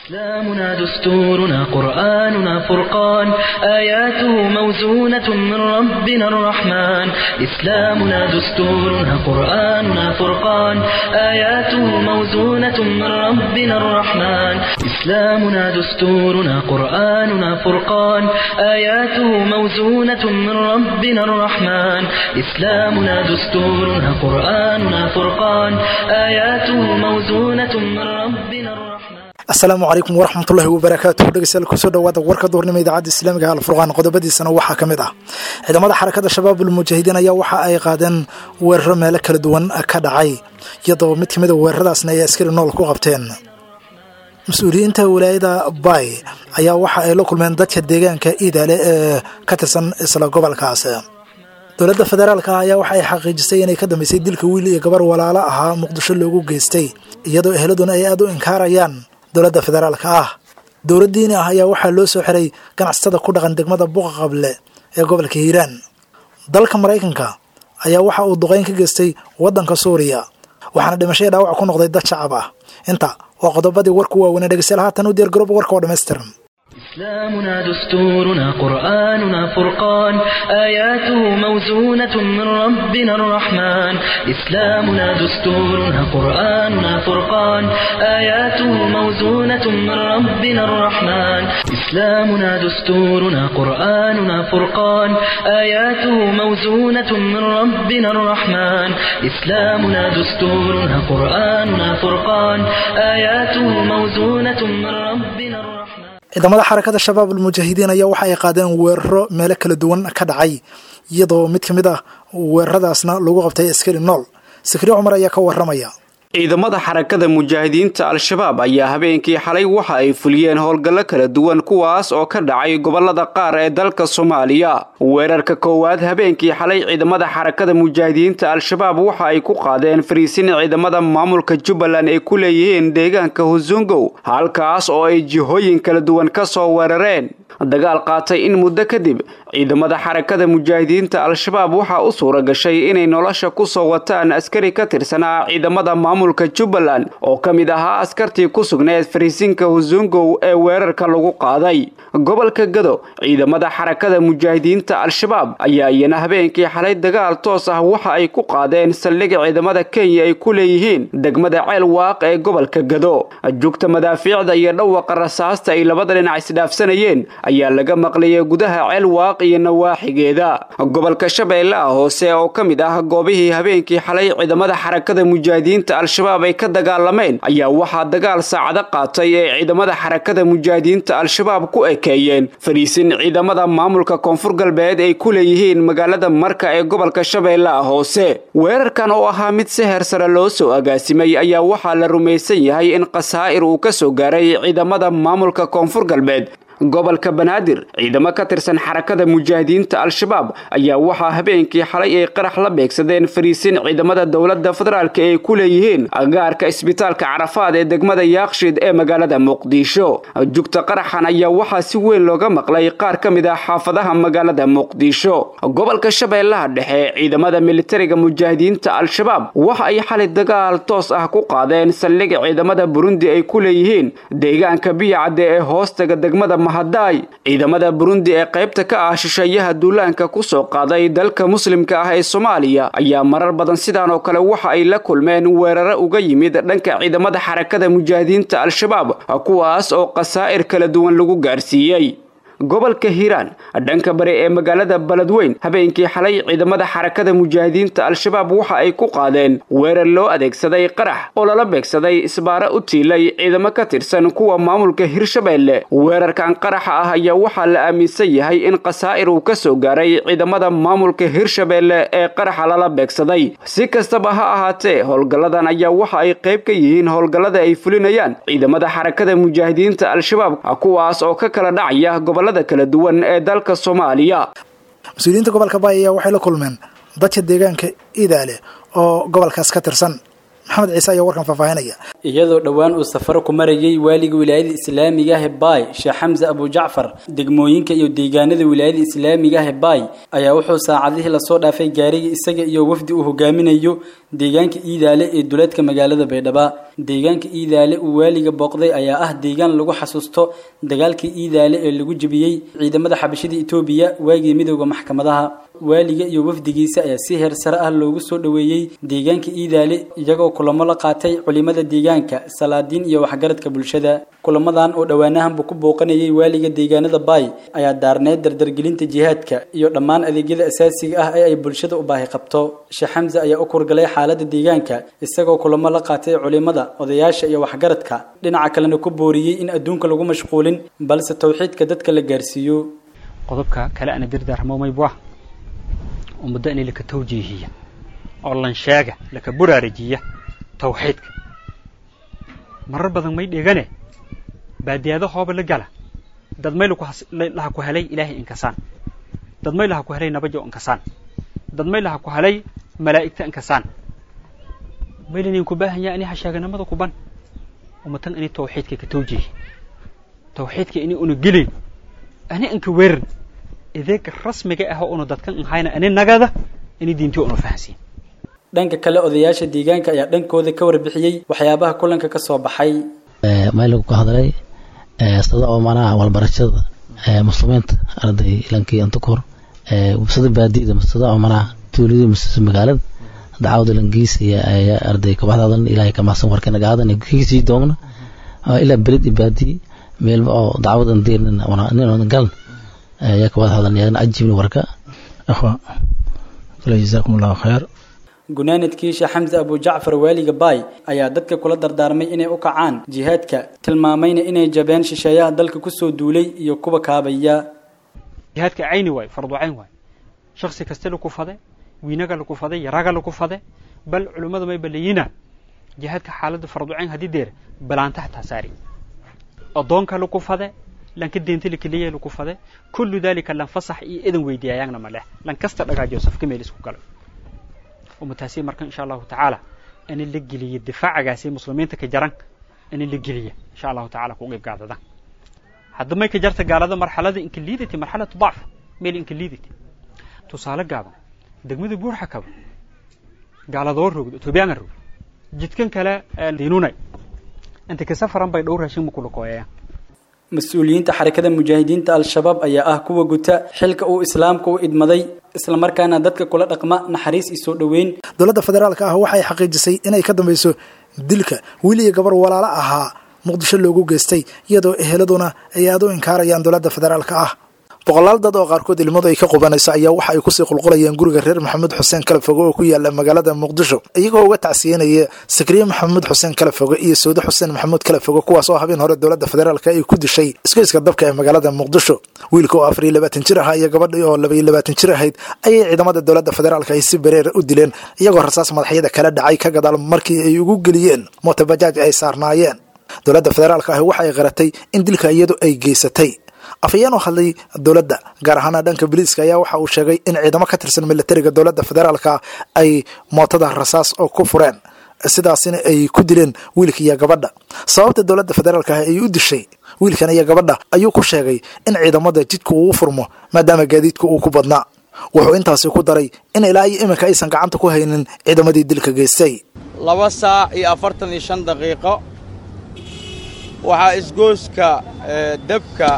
إسلامنا دستورنا قرآننا فرقان آياته موزونة من ربنا الرحمن إسلامنا دستورنا قرآننا فرقان آياته موزونة من ربنا الرحمن إسلامنا دستورنا قرآننا فرقان آياته موزونة من ربنا الرحمن إسلامنا دستورنا قرآننا فرقان آياته موزونة من ربنا الرحمن asalaamu calaykum waraxmatullahi wabarakaatuh dhegeystayaal kusoo dhawaada warka duhurnimo idaacadda islaamiga alfurqaan qodobadiisana waxaa ka mid ah ciidamada xarakada shabaab ulmujaahidiin ayaa waxa ay qaadeen weeraro meelo kala duwan ka dhacay iyadoo mid kamid a weeraradaasna ay askari nool ku qabteen mas-uuliyiinta wilaayada bay ayaa waxa ay la kulmeen dadka deegaanka iidaale ee ka tirsan isla gobolkaas dowladda federaalka ah ayaa waxa ay xaqiijisay inay ka dambeysay dilka wiil iyo gabar walaalo ahaa muqdisho loogu geystay iyadoo eheladuna ay aada u inkaarayaan dowladda federaalka ah dowlad diini ah ayaa waxaa loo soo xiray ganacsatada ku dhaqan degmada buqa qable ee gobolka hiiraan dalka maraykanka ayaa waxa uu duqeyn ka geystay waddanka suuriya waxaana dhimashaya dhaawac ku noqday dad shacab ah inta waa qodobadii warku waaweynee dhegeystayaal haatan u diyaar garooba warka oo dhammaystiran إسلامنا دستورنا قرآننا فرقان آياته موزونة من ربنا الرحمن إسلامنا دستورنا قرآننا فرقان آياته موزونة من ربنا الرحمن إسلامنا دستورنا قرآننا فرقان آياته موزونة من ربنا الرحمن إسلامنا دستورنا قرآننا فرقان آياته موزونة من ربنا الرحمن ciidamada xarakada shabaab almujaahidiin ayaa waxa ay qaadeen weeraro meelo kala duwan ka dhacay iyadoo mid ka mid ah weeraradaasna lagu qabtay askari nool sakri cumar ayaa ka waramaya ciidamada xarakada mujaahidiinta al-shabaab ayaa habeenkii xalay waxa ay fuliyeen howlgallo kala duwan kuwaas oo ka dhacay gobolada qaar ee dalka soomaaliya weerarka koowaad habeenkii xalay ciidamada xarakada mujaahidiinta al-shabaab waxa ay ku qaadeen fariisin ciidamada maamulka jubbaland ay ku leeyihiin deegaanka husungow halkaas oo ay jihooyin kala duwan ka soo weerareen dagaal qaatay in muddo kadib ciidamada xarakada mujaahidiinta al-shabaab waxaa u suura gashay inay nolosha ku soo wataan askari ka tirsanaa ciidamada maamulka jubbaland oo ka mid ahaa askartii ku sugneed fariisinka husungow ee weerarka lagu qaaday gobolka gado ciidamada xarakada mujaahidiinta al-shabaab ayaa iyana habeenkii xalay dagaal toos ah waxa ay ku qaadeen saldhiga ciidamada kenya ay ku leeyihiin degmada ceel waaq ee gobolka gado jugta madaafiicda iyo dhawaqa rasaasta ay labada dhinac isdhaafsanayeen ayaa laga maqlayay gudaha ceel waaq iyo nawaaxigeeda gobolka shabeellaha hoose oo ka mid ah goobihii habeenkii xalay ciidamada xarakada mujaahidiinta al-shabaab ay ka dagaalameen ayaa waxaa dagaal saacado qaatay ee ciidamada xarakada mujaahidiinta al-shabaab ku ekeeyeen fariisin ciidamada maamulka koonfur galbeed ay ku leeyihiin magaalada marka ee gobolka shabeellaha hoose weerarkan oo ahaa mid si heer sare loo soo agaasimay ayaa waxaa la rumaysan yahay in khasaa'ir uu ka soo gaaray ciidamada maamulka koonfur galbeed gobolka banaadir ciidamo ka tirsan xarakada mujaahidiinta al-shabaab ayaa waxaa habeenkii xalay ay qarax la beegsadeen fariisin ciidamada dowladda federaalka ay ku leeyihiin agaarka isbitaalka carafaad ee degmada yaaqshid ee magaalada muqdisho jugta qaraxan ayaa waxaa si weyn looga maqlay qaar ka mid ah xaafadaha magaalada muqdisho gobolka shabeellaha dhexe ciidamada militariga mujaahidiinta al-shabaab waxa ay xalay dagaal toos ah ku qaadeen saldhiga ciidamada burundi ay ku leeyihiin deegaanka biyacadde ee hoostaga degmada mahadaay ciidamada burundi ee qaybta ka ah shisheeyaha duulaanka ku soo qaaday dalka muslimka ah ee soomaaliya ayaa marar badan sidaan oo kale waxa ay la kulmeen weeraro uga yimid dhanka ciidamada xarakada mujaahidiinta al-shabaab kuwaas oo khasaa'ir kala duwan lagu gaarsiiyey gobolka hiiraan dhanka bari ee magaalada beledweyn habeenkii xalay ciidamada xarakada mujaahidiinta al-shabaab waxa ay ku qaadeen weerar loo adeegsaday qarax oo lala beegsaday isbaaro u tiilay ciidamo ka tirsan kuwa maamulka hirshabeelle weerarkan qaraxa ah ayaa waxaa la aaminsan yahay in khasaa'ir uu ka soo gaaray ciidamada maamulka hirshabeelle ee qaraxa lala beegsaday si kastaba ha ahaatee howlgalladan ayaa waxa ay qayb ka yihiin howlgallada ay fulinayaan ciidamada xarakada mujaahidiinta al-shabaab kuwaas oo ka kala dhacaya gobol kala duwan ee dalka soomaaliya mas-uuliyiinta gobolka baay ayaa waxay la kulmeen dadka deegaanka iidaale oo gobolkaas ka tirsan maxamed ciise ayaa warkan faahfaahinaya iyadoo dhowaan uu safaro ku marayay waaliga wilaayada islaamiga ah ee baay sheekh xamse abujacfar degmooyinka iyo deegaanada wilaayada islaamiga ah ee baay ayaa wuxuu saacadihii lasoo dhaafay gaariga isaga iyo wafdi uu hogaaminayo deegaanka iidaale ee duleedka magaalada baydhaba deegaanka iidaale uu waaliga booqday ayaa ah deegaan lagu xasuusto dagaalkii iidaale ee lagu jebiyey ciidamada xabashada etoobiya waagii midooda maxkamadaha waaliga iyo wafdigiisa ayaa si heer sare ah loogu soo dhoweeyey deegaanka iidaale iyagoo kulamo la qaatay culimada deegaanka salaadiin iyo waxgaradka bulshada kulamadan oo dhowaanahanba ku booqanayay waaliga deegaanada baay ayaa daarneyd dardargelinta jihaadka iyo dhammaan adeegyada asaasiga ah ee ay bulshada u baahi qabto sheekh xamse ayaa u kurgalay xaalada deegaanka isagoo kulamo la qaatay culimada odayaasha iyo waxgaradka dhinaca kalena ku booriyey in adduunka lagu mashquulin balse tawxiidka dadka la gaarsiiyo qodobka kale ana dirdaarmomaybuah ummadda in laka tawjiihiya oo lan sheega laka buraarijiya tawxiidka marar badan may dhegane baadiyaado hooba la gala dad may laha ku helay ilaahay inkasaan dad may laha ku helay nabajo inkasaan dad may laha ku helay malaa'igta inkasaan maylinin ku baahan yaha ini hasheeganimada kuban ummatan ini tawxiidka ka tawjiihi tawxiidka ini una gelin ani inka weeran ideega rasmiga ah oo una dadkan ahayna ani nagada ini diintii una fahansiin dhanka kale odayaasha deegaanka ayaa dhankooda ka warbixiyey waxyaabaha kulanka ka soo baxay maylagu ka hadlay sida oo manaha walbarashada muslimiinta arday ilankii inta kahor sida baadiyada sida oo manaha tuulada mise magaalada dacwada langiis iyo arday kabaxdaadan ilaahay ka mahsan warkana gaadan kiisii doogna ilaa beled iyo baadiye meelba oo dacwadan diirnin nin galan ayaa kabada hadlan yaana ajibni warka akhwa kale jazaakum allahu khayr gunaanadkii sheekh xamse abujacfar waaliga baay ayaa dadka kula dardaarmay inay u kacaan jihaadka tilmaamayna inay jabeen shisheeyaha dalka kusoo duulay iyo kuwa kaabaya jihaadka cayni waay fardu cayn waay shaksi kaste laku fade wiinaga laku fade yaraga laku fade bal culummada may balayina jihaadka xaaladda fardu cayn haddii deer balaanta xataa saari addoonka laku fade lanka deenta lakeliya laku fade kullu dalika lan fasax iyo idan weydiiyayaagna ma leh lan kasta dhagaajiyo safka meel isku galo ummataasi marka insha allahu tacaala in la geliyo difaacagaasi muslimiinta ka jaran in la geliya insha allahu tacaala ku qeyb qaadada hadda may ka jarta gaalada marxalada inka liidati marxalatu dacf meel inka liidati tusaale gaaban degmada buurxa kaba gaaladoo rogdo etoobiyaanga rogdo jidkan kale diinunay inta ka safaran bay dhowr raashin makula kooyayaan mas-uuliyiinta xarakada mujaahidiinta al-shabaab ayaa ah kuwa guta xilka uu islaamka u idmaday islamarkaana dadka kula dhaqma naxariis iyo soo dhoweyn dowladda federaalka ah waxay xaqiijisay inay ka dambayso dilka weliya gabar walaalo ahaa muqdisho loogu geystay iyadoo eheladuna ay aad u inkaarayaan dowladda federaalka ah boqolaal dad oo qaarkood ilmadu ay ka qubanayso ayaa waxa ay kusii qulqulayeen guriga reer maxamuud xuseen kalafoge oo ku yaala magaalada muqdisho iyagoo uga tacsiyenaya sakriye maxamuud xuseen kalafoge iyo sawde xuseen maxamuud kalafoge kuwaas oo habeen hore dowladda federaalka ay ku dishay isgoyska dabka ee magaalada muqdisho wiilka oo afar iyo labaatan jir ahaa iyo gabadhi oo laba iyo labaatan jir ahayd ayay ciidamada dowladda federaalka ay si bareera u dileen iyagoo rasaas madaxyada kala dhacay ka gadaal markii ay ugu geliyeen mootobajaaj ay saarnaayeen dowladda federaalka ahi waxa ay qaratay in dilka iyadu ay geysatay afhayeen oo hadlay dowladda gaar ahaana dhanka boliiska ayaa waxa uu sheegay in ciidamo ka tirsan militariga dowladda federaalka ay mootada rasaas oo ku fureen sidaasina ay ku dileen wiilka iyo gabadha sababta dowladda federaalka ah ay u dishay wiilkan iyo gabadha ayuu ku sheegay in ciidamada jidka uu furmo maadaama gaadiidka uu ku badnaa wuxuu intaasi ku daray in ilaa iyo iminka aysan gacanta ku haynin ciidamadii dilka geystay laba saac iyo afartan iyo shan daqiiqo waxaa isgooska debka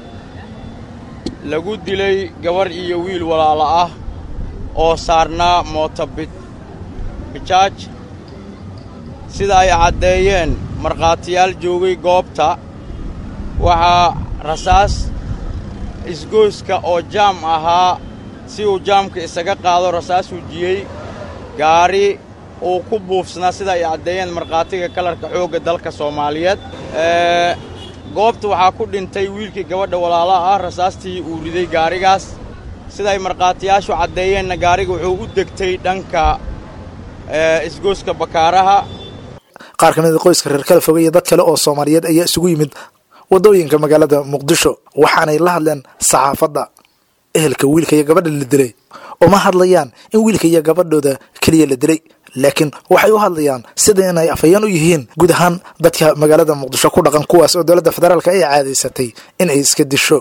lagu dilay gabarh iyo wiil walaalo ah oo saarnaa mooto bijaaj sida ay caddeeyeen markhaatiyaal joogay goobta waxaa rasaas isgooska oo jaam ahaa si uu jaamka isaga qaado rasaas wujiyey gaari uu ku buufsanaa sida ay caddeeyeen markhaatiga kalarka xoogga dalka soomaaliyeed goobta waxaa ku dhintay wiilkii gabadha walaalaha ah rasaastii uu riday gaarigaas siday markhaatiyaashu caddeeyeenna gaariga wuxuu u degtay dhanka isgooska bakaaraha qaar ka mida qoyska reer kala foge iyo dad kale oo soomaaliyeed ayaa isugu yimid waddooyinka magaalada muqdisho waxaanay la hadleen saxaafadda ehelka wiilka iyo gabadha la dilay uma hadlayaan in wiilka iyo gabadhooda keliya la dilay laakiin waxay u hadlayaan sida inay afhayeen u yihiin guud ahaan dadka magaalada muqdisho ku dhaqan kuwaas oo dowladda federaalka ay caadaysatay in ay iska disho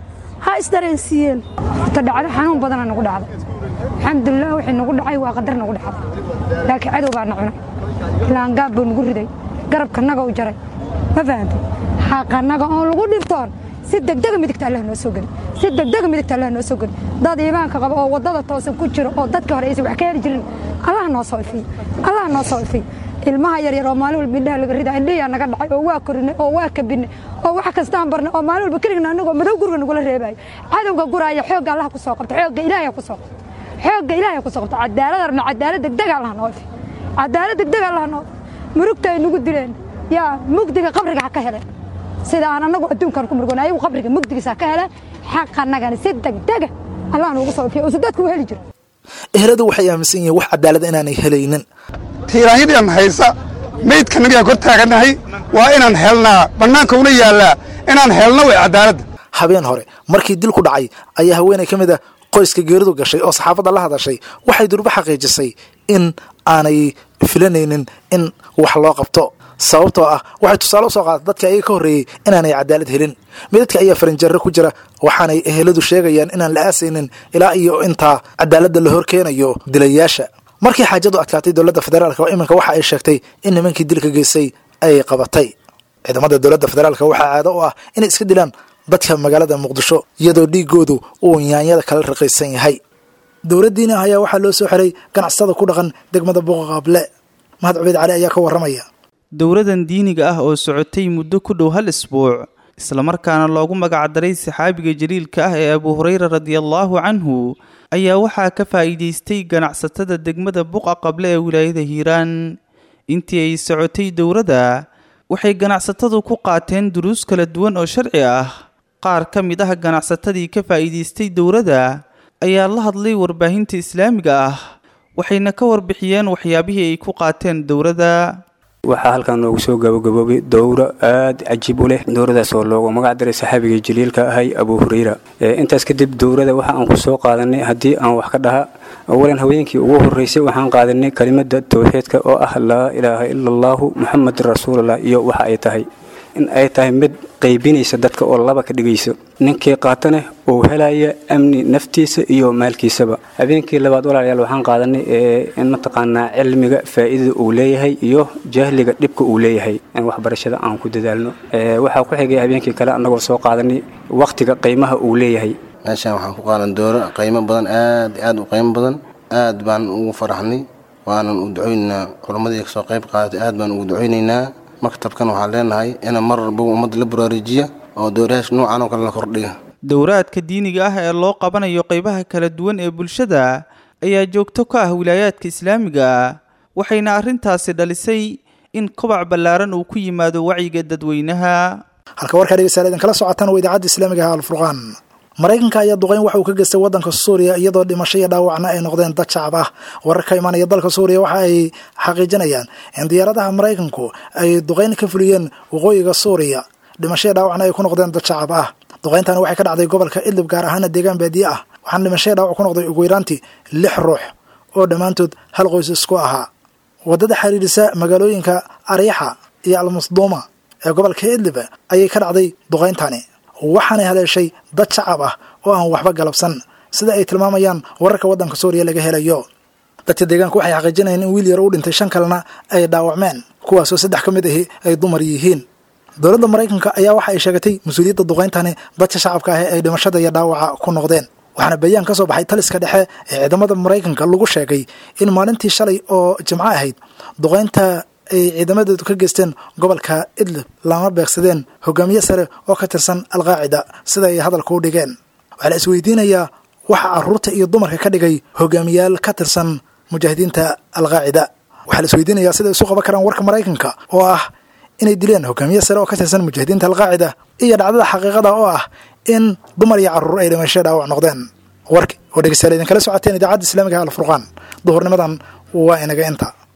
ha isdareensiiyeen horta dhacdo xanuun badana nagu dhacday alxamdulilah wixii nagu dhacay waa qadar nagu dhacday laakiin cadow baa na cunay laangaab buu nagu riday garabkanaga u jaray ma fahantay xaqanaga oon lagu dhibtoon si degdega midigta allah noo soo geli si degdega midigta allah noo soo geli dad iimaanka qaba oo waddada toosan ku jiro oo dadka hore aysan wax ka heli jirin allah noo soo ifiyo allah noo soo ifiyo ilmaha yaryar oo maalin walba indhaha laga rida indhihiyaa naga dhacay oo waa korinay oo waa kabinay oo wax kastaan barnay oo maalin walba keligna anagoo madow guriga nagula reebayo cadowga guraaya xoogga allah ku soo qabta xoogga ilaahay ku soo qabta xoogga ilaahay ku soo qabta cadaalad arna cadaalad degdega allah noo ifiyo cadaalad degdega allah noo murugta ay nagu dileen yaa mugdiga qabriga ha ka heleen sida aan anagu adduunkan ku murgoon ayagu qabriga mugdigiisa ha ka heleen xaqanagana si degdega allah noogu soo ifiyo usu dadku u heli jiro eheladu waxay aaminsan yihiin wax cadaalada inaanay helaynin tiiraanyadaan haysa maydkanagaan kor taagannahay waa inaan helnaa bannaanka una yaallaa inaan helno way cadaaladda habeen hore markii dil ku dhacay ayaa haweenay ka mid a qoyska geeridu gashay oo saxaafadda la hadashay waxay durbo xaqiijisay in aanay filanaynin in wax loo qabto sababtoo ah waxay tusaale u soo qaatay dadka ayaga ka horreeyey inaanay cadaalad helin midadka ayaa farinjarre ku jira waxaanay eheladu sheegayaan inaan la aasaynin ilaa iyo intaa cadaaladda la horkeenayo dilayaasha markii xaajadu adkaatay dowladda federaalk oo iminka waxa ay sheegtay in nimankii dilka geystay ay qabatay ciidamada dowladda federaalk waxaa caado u ah inay iska dilaan dadka magaalada muqdisho iyadoo dhiigoodu uu yaanyada kala raqiisan yahay dowladdiina ayaa waxaa loo soo xiray ganacsatada ku dhaqan degmada buuqaqable mahad cubeyd cali ayaa ka warramaya dowladan diiniga ah oo socotay muddo ku dhow hal isbuuc islamarkaana loogu magacdaray saxaabiga jaliilka ah ee abu hureyra radiallaahu canhu ayaa waxaa ka faa'iidaystay ganacsatada degmada buqa qable ee wilaayada hiiraan intii ay socotay dowladda waxay ganacsatadu ku qaateen duruus kala duwan oo sharci ah qaar ka mid ah ganacsatadii ka faa'iidaystay dowladda ayaa la hadlay warbaahinta islaamiga ah waxayna ka warbixiyeen waxyaabihii ay ku qaateen dowladda waxaa halkan noogu soo gabagaboobay dowro aada cajiib u leh dowradaas oo loogu magac daray saxaabigii jaliilka ahay abu hureyra intaas kadib dowrada waxa aan ku soo qaadanay haddii aan wax ka dhaha awalan haweenkii ugu horeysay waxaan qaadanay kelimada towxiidka oo ah laa ilaaha ila allaahu muxamedin rasuulullah iyo waxa ay tahay in ay tahay mid qaybinaysa dadka oo laba ka dhigayso ninkii qaatana uu helaya amni naftiisa iyo maalkiisaba habeenkii labaad walaalayaal waxaan qaadanay in mataqaanaa cilmiga faa'iidada uu leeyahay iyo jahliga dhibka uu leeyahay in waxbarashada aan ku dadaalno waxaa ku xigay habeenkii kale annagoo soo qaadanay wakhtiga qiimaha uu leeyahay meeshaan waxaan ku qaadan dooro qiimo badan aad aad u qiimo badan aad baan ugu faraxnay waanan u ducaynaynaa culammadii kasoo qayb qaadatay aad baan ugu ducaynaynaa maktabkan waxaan leenahay ina mar walba ummadda la baraarujiya oo dowrayaasha noocan oo kale la kordhiga dowraadka diiniga ah ee loo qabanayo qaybaha kala duwan ee bulshada ayaa joogto ka ah wilaayaadka islaamiga waxayna arrintaasi dhalisay in kobac ballaaran uu ku yimaado wacyiga dadweynaha halka warkaa dhegeystayaal idinkala socotaan waa idaacadda islaamiga ah alfurqaan maraykanka ayaa duqeyn waxa uu ka geystay waddanka suuriya iyadoo dhimasho iyo dhaawacna ay noqdeen dad shacab ah warar ka imaanaya dalka suuriya waxa ay xaqiijinayaan in diyaaradaha maraykanku ay duqeyn ka fuliyeen waqooyiga suuriya dhimasho iyo dhaawacna ay ku noqdeen dad shacab ah duqeyntani waxay ka dhacday gobolka idlib gaar ahaana deegaan baadiye ah waxaana dhimasho iyo dhaawac ku noqday ugu yaraantii lix ruux oo dhammaantood hal qoys isku ahaa waddada xiriirisa magaalooyinka aryaxa iyo almasduuma ee gobolka idlib ayay ka dhacday duqeyntani waxaanay haleeshay dad shacab ah oo aan waxba galabsan sida ay tilmaamayaan wararka waddanka suuriya laga helayo dadka deegaanka waxay xaqiijinayaan in wiil yar u dhintay shan kalena ay dhaawacmeen kuwaasoo saddex ka mid ahi ay dumar yihiin dowladda maraykanka ayaa waxa ay sheegatay mas-uuliyadda duqeyntani dadka shacabka ah ay dhimashada iyo dhaawaca ku noqdeen waxaana bayaan ka soo baxay taliska dhexe ee ciidamada maraykanka lagu sheegay in maalintii shalay oo jimco ahayd duqeynta ay ciidamadeedu ka geysteen gobolka idlib lama beegsadeen hogaamiye sare oo ka tirsan alqaacida sida ay hadalka u dhigeen waxaa la isweydiinayaa waxa caruurta iyo dumarka ka dhigay hogaamiyaal ka tirsan mujaahidiinta alqaacida waxaa la isweydiinayaa sida isu qaban karaan warka maraykanka oo ah inay dileen hogaamiye sare oo ka tirsan mujaahidiinta alqaacida iyo dhacdada xaqiiqada oo ah in dumar iyo carruur ay dhimasho dhaawac noqdeen warki oo dhegeystayaal idinkala socoteen idaacadda islaamiga alfurqaan duhurnimadan waa inaga inta